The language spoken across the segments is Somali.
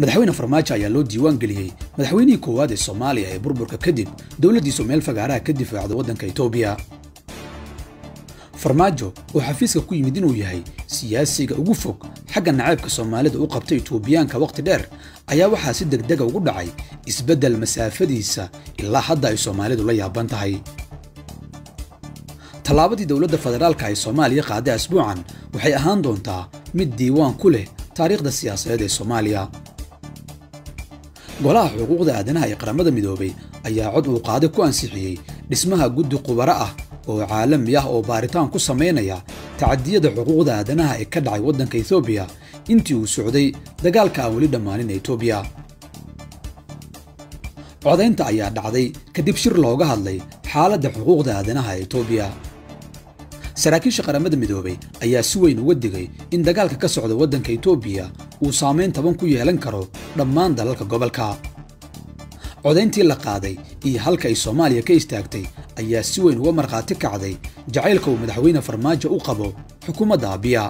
madaxweyne farmaajo ayaa loo diiwaan geliyey madaxweynihii koowaad ee soomaaliya ee burburka kadib dowladdiisu meel fagaaraha ka difaacda waddanka etoobiya farmaajo oo xafiiska ku yimid inuu yahay siyaasiga ugu fog xagga nacaybka soomaalida u qabtay etoobiyaanka wakhti dheer ayaa waxaa si degdega ugu dhacay isbeddel masaafadiisa ilaa hadda ay soomaalidu la yaaban tahay tallaabadii dowladda federaalka ee soomaaliya qaaday asbuucan waxay ahaan doontaa mid diiwaan ku leh taariikhda siyaasadeed ee soomaaliya golaha xuquuqda aadanaha ee qaramada midoobay ayaa cod uu qaade ku ansixiyey dhismaha guddi khubaro ah oo caalami ah oo baaritaan ku samaynaya tacadiyada xuquuqda aadanaha ee ka dhacay waddanka etoobiya intii uu socday dagaalka aan weli dhammaanin ee etoobiya codaynta ayaa dhacday kadib shir looga hadlay xaaladda xuquuqda aadanaha ee etoobiya saraakiisha qaramada midoobay ayaa si weyn uga digay in dagaalka ka socda waddanka etoobiya uu saamayn taban ku yeelan karo dhammaan dalalka gobolka codayntii la qaaday iyo halka ay soomaaliya ka istaagtay ayaa si weyn uga markhaati kacday jacaylka uu madaxweyne farmaajo u qabo xukuumadda abiya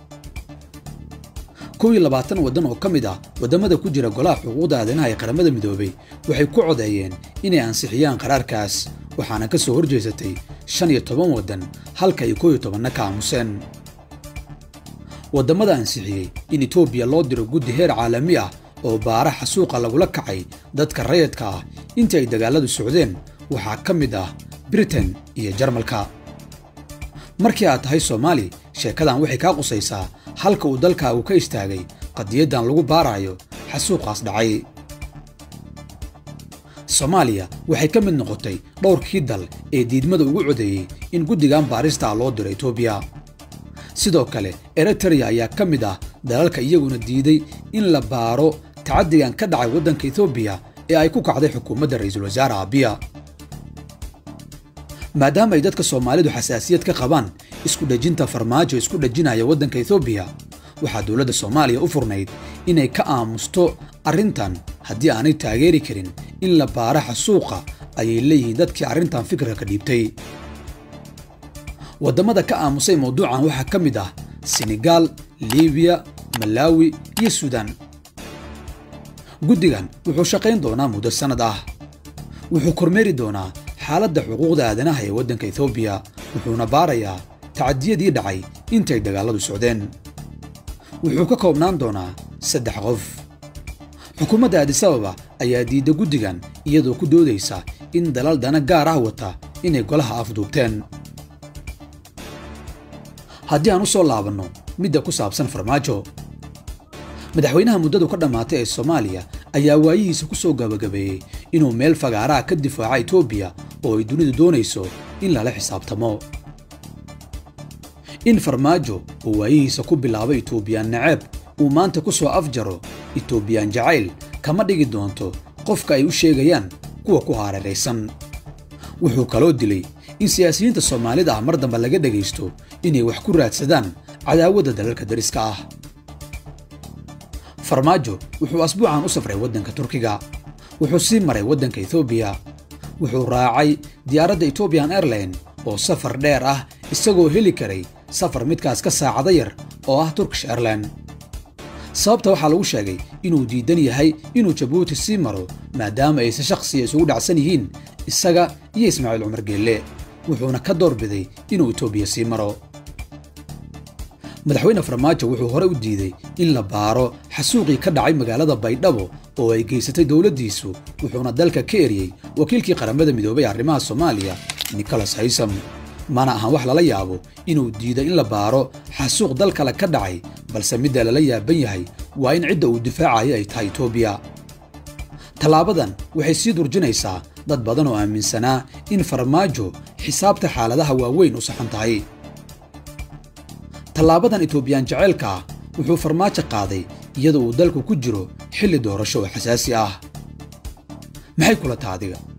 kow iyo labaatan waddan oo ka mid ah waddamada ku jira golaha xuquuqda aadanaha ee qaramada midoobay waxay ku codeeyeen inay ansixiyaan qaraarkaas waxaana ka soo horjeesatay shan iyo toban waddan halka ay koow iyo tobanna ka aamuseen waddamada ansixiyey in etoobiya loo diro guddi heer caalami ah oo baara xasuuqa lagula kacay dadka rayadka ah intii ay dagaalladu socdeen waxaa ka mid ah britain iyo jarmalka markii aad tahay soomaali sheekadan waxay kaa qusaysaa halka uu dalkaagu ka istaagay qadiyaddan lagu baarayo xasuuqaas dhacay soomaaliya waxay ka mid noqotay dhowrkii dal ee diidmada ugu codeeyey in guddigan baarista loo diro etoobiya sidoo kale eritrea ayaa ka mid ah dalalka iyaguna diiday in la baaro tacaddigan ka dhacay waddanka etoobiya ee ay ku kacday xukuumadda ra'iisul wasaare abiya maadaama ay dadka soomaalidu xasaasiyad ka qabaan isku dhejinta farmaajo isku dhejinaya waddanka etoobiya waxaa dowladda soomaaliya u furnayd inay ka aamusto arrintan haddii aanay taageeri karin in la baara xasuuqa ayay leeyihiin dadkii arrintan fikirka ka dhiibtay waddamada ka aamusay mawduucan waxaa ka mid ah senegaal libiya malaawi iyo suudaan guddigan wuxuu shaqayn doonaa muddo sannad ah wuxuu kormeeri doonaa xaaladda xuquuqda aadanaha ee waddanka etoobiya wuxuuna baarayaa tacadiyadii dhacay intay dagaalladu socdeen wuxuu ka koobnaan doonaa saddex qof xukuumadda aadisababa ayaa diidda guddigan iyadoo ku doodaysa in dalal dana gaar ah wata inay golaha afduubteen haddii aan u soo laabanno midda ku saabsan farmaajo madaxweynaha muddadu ka dhammaatay ee soomaaliya ayaa waayihiisa ku soo gabagabeeyey inuu meel fagaaraha ka difaaca etoobiya oo ay dunidu doonayso in lala xisaabtamo in farmaajo uu waayihiisa ku bilaabay etoobiyaan naceeb uu maanta ku soo afjaro etoobiyaan jacayl kama dhigi doonto qofka ay u sheegayaan kuwa ku hareeraysan wuxuu kaloo dilay in siyaasiyiinta soomaalida ah mar dambe laga dhegaysto inay wax ku raadsadaan cadaawadda dalalka dariska ah farmaajo wuxuu asbuucan u safray waddanka turkiga wuxuu sii maray waddanka etoobiya wuxuu raacay diyaaradda etobian airline oo safar dheer ah isagoo heli karay safar midkaas ka saacada yar oo ah turkish airline sababta waxaa lagu sheegay inuu diidan yahay inuu jabuuti sii maro maadaama ayse shakhsiya isugu dhacsan yihiin isaga iyo ismaaciil cumar geelle wuxuuna ka doorbiday inuu etoobiya sii maro madaxweyne farmaajo wuxuu hore u diiday in la baaro xasuuqii ka dhacay magaalada baydhabo oo ay geysatay dowladdiisu wuxuuna dalka ka eriyey wakiilkii qaramada midoobay arrimaha soomaaliya nicholas haysam mana ahan wax lala yaabo inuu diido in la baaro xasuuq dal kale ka dhacay balse midda lala yaaban yahay waa in cidda uu difaacayo ay tahay etoobiya tallaabadan waxay sii durjinaysaa dad badan oo aaminsanaa in farmaajo xisaabta xaaladaha waaweyn u saxan tahay tallaabadan etoobiyaan jaceylka ah wuxuu farmaajo qaaday iyadoo uu dalku ku jiro xilli doorasho oo xasaasi ah maxay kula taha adiga